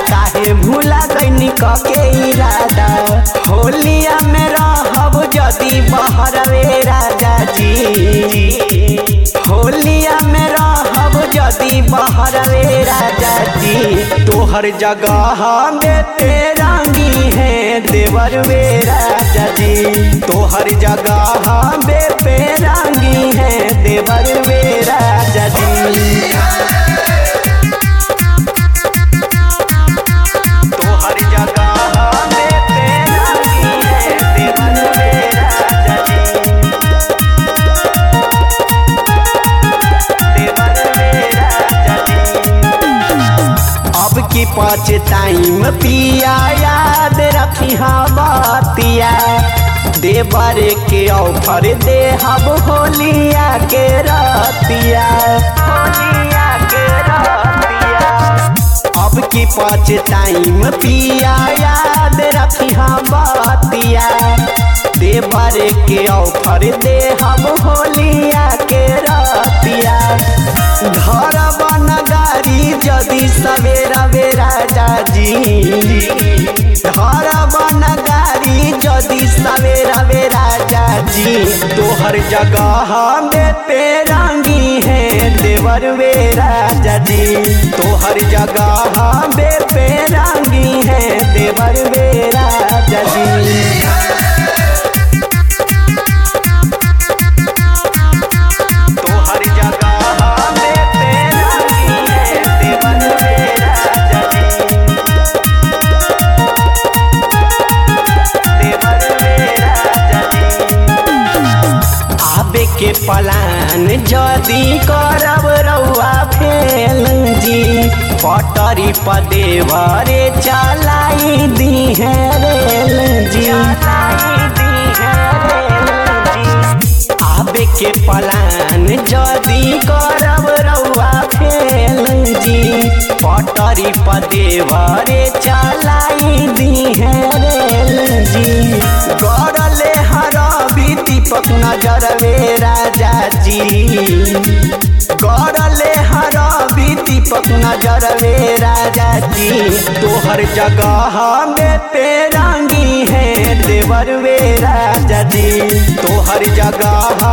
काहे भूला गईनी कके इरादा होलिया में रहब जदी बहरवे राजा जी होलिया में रहब जदी बहरवे राजा जी तोहर जगह में तेरंगी है देवर वे राजा जी तोहर जगह में पेरंगी है देवर वे राजा जी तोहर जगह में पेरंगी है देवर वे राजा जी देवर वे राजा जी अब की पाँच टाइम पिया याद रखी बतिया देवर के ऑफर दे हम होलिया के रतिया होलिया के रतिया अब की पाँच टाइम पिया याद रखी बतिया देवर के ऑफर दे हम होलिया के रतिया घर बन गाड़ी जदि सवेरा बेरा जाजी घर बन गाड़ी जदि सवेरा बेरा जाजी तोहर जगह में पेरंगी है देवर वे राजा जी तोहर जगह में पेरंगी है देवर वे राजा जी तोहर जगह में पेरंगी है देवर वे राजा जी देवर वे राजा जी आबे के पलान जदी करब रउआ फेल जी पटरी पदेवरे चलाई दी है रेल जी चलाई दी है रेल जी आबे के पलान जदी करब रउआ फेल जी पटरी पदेवरे चलाई दी है रेल जी गरले हरबी दीपक नजर वे राजा जी गरले हरबी दीपक नजर वे राजा जी तोहर जगह में पेरंगी है देवर वे राजा जी तोहर जगह